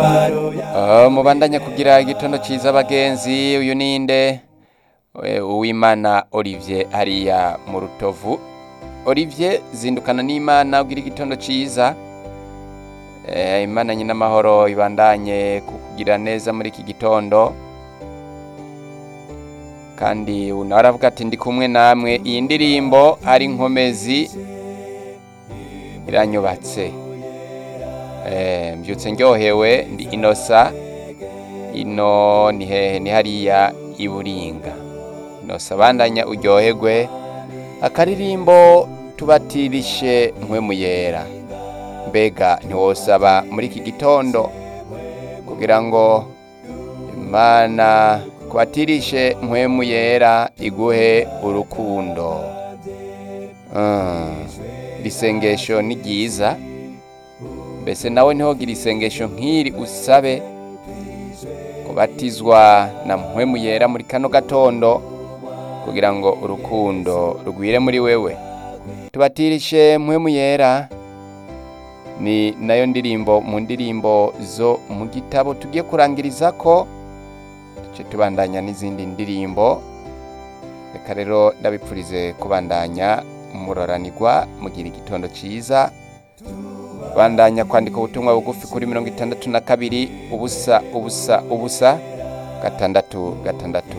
Ah, mubandanya kugira igitondo ciza abagenzi uyu ninde Eh, uwimana olivier hariya mu rutovu olivier zindukana n'imana ugira igitondo ciza Eh, imana nyina amahoro ibandanye kukugira neza muri iki gitondo kandi nawe aravuga ati ndi kumwe namwe iyi ndirimbo ari nkomezi iranyubatse Eh, mbyutse ndyohewe ndi inosa ino ni hehe ni hariya i buringa inosa bandanya uryoherwe akaririmbo tubatirishe mpwemu yera mbega ntiwosaba muri iki gitondo kugira ngo imana kubatirishe mpwemu yera iguhe urukundo Mm, iri sengesho ni ryiza mbese nawe ntihogira isengesho nk'iri usabe kubatizwa na mpwemu yera muri kano gatondo kugira ngo urukundo rugwire muri wewe tubatirishe mpwemu yera ni nayo ndirimbo mu ndirimbo zo mu gitabo tugiye kurangiriza ko duce tubandanya n'izindi ndirimbo reka rero ndabipfurize kubandanya muroranirwa mugira igitondo cyiza bandanya kwandika ubutumwa bugufi kuri mirongo itandatu na kabiri ubusa ubusa ubusa gatandatu gatandatu